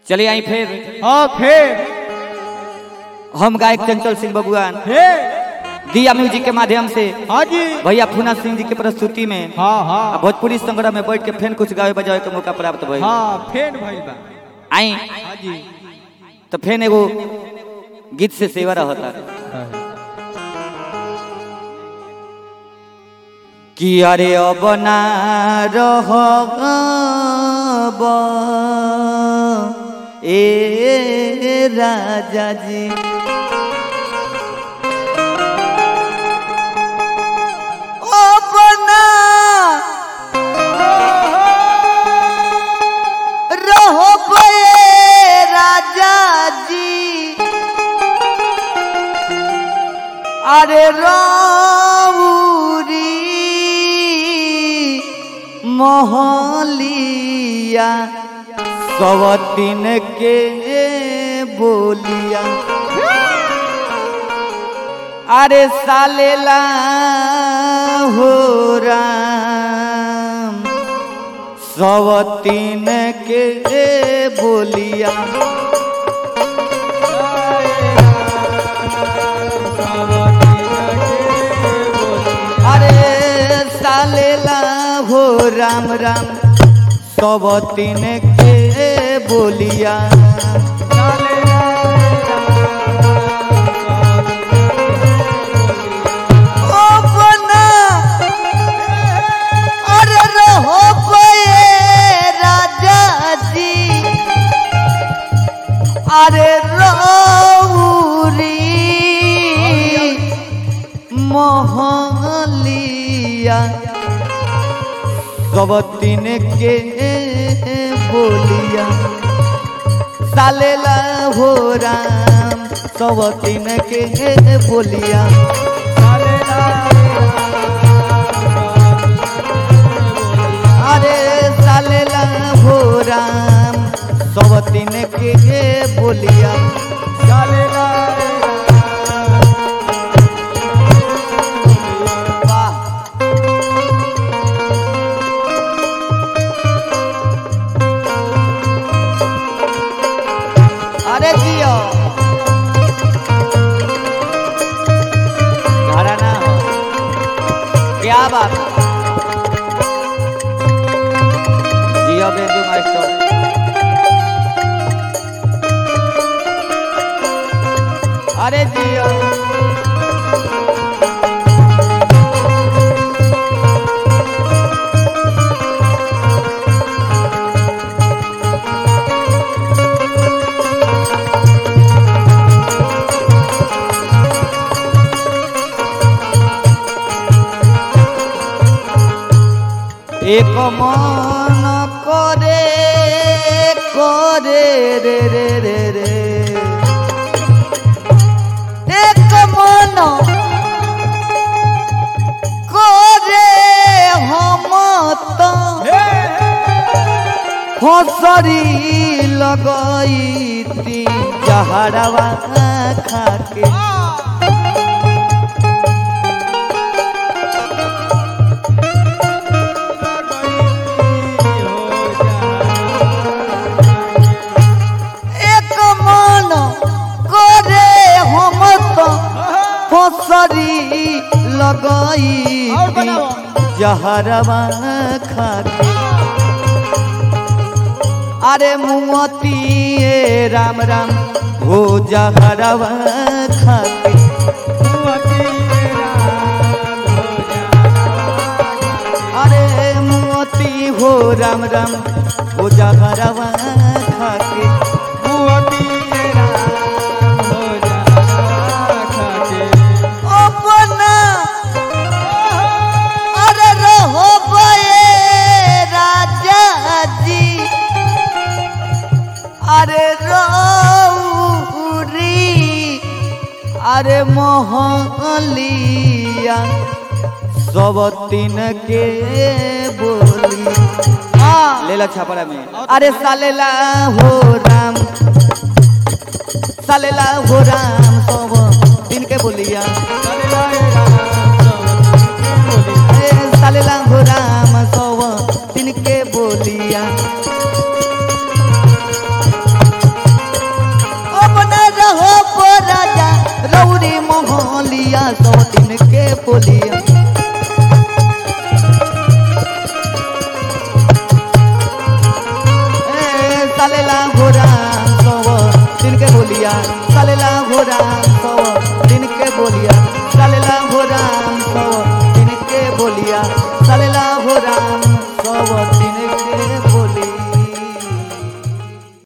चलिए आई फिर हाँ फिर हम गायक चंचल सिंह बबुआन फिर दिया म्यूजिक के माध्यम से हाँ जी भैया फूना सिंह जी के प्रस्तुति में हाँ आ हाँ भोजपुरी संग्रह में बैठ के फिर कुछ गावे बजावे के मौका प्राप्त भइल हाँ फिर भइल बा आई हाँ जी तो फिर एगो गीत से सेवा रहता कि अरे अब ना रहब ए राजा जी अब ना रहब ए राजा जी अरे रौरी मोहलिया सवतीन के बोलिया अरे सालेला हो राम सवतीन के बोलिया अरे सालेला हो राम राम सवतीन के बोलिया ओ बना अरे रहो बये राजा जी अरे रौरी मोहलिया कबतीन के बोलिया सालेला हो राम कबतीन के बोलिया अरे सालेला हो राम कबतीन के बोलिया वाह अरे जियो घराना हो क्या बात है? जियो बेबी मास्टर अरे जियो এক মন করে করে রে রে রে রে এক মন করে হমত ফসরি लगाईती जहरवा खाके एक मन करे हम तो फसरी और लगाई बनाओ। जहरवा खाके अरे मुमती ए राम राम हो जहरवा खाके अरे मोती हो राम राम हो जहरवा खाके अपना अरे रहो बये राजा जी अरे रौरी अरे मोहलिया सब तीन के बोली हाँ लेला छापरा में अरे सालेला हो राम सालेला हो राम सब दिन के बोलिया ए, सालेला हो राम सब दिन के बोलिया चलेला घोड़ा सव दिन के बोलिया चलेला घोड़ा सव दिन के बोलिया चलेला घोड़ा सव दिन के बोलिया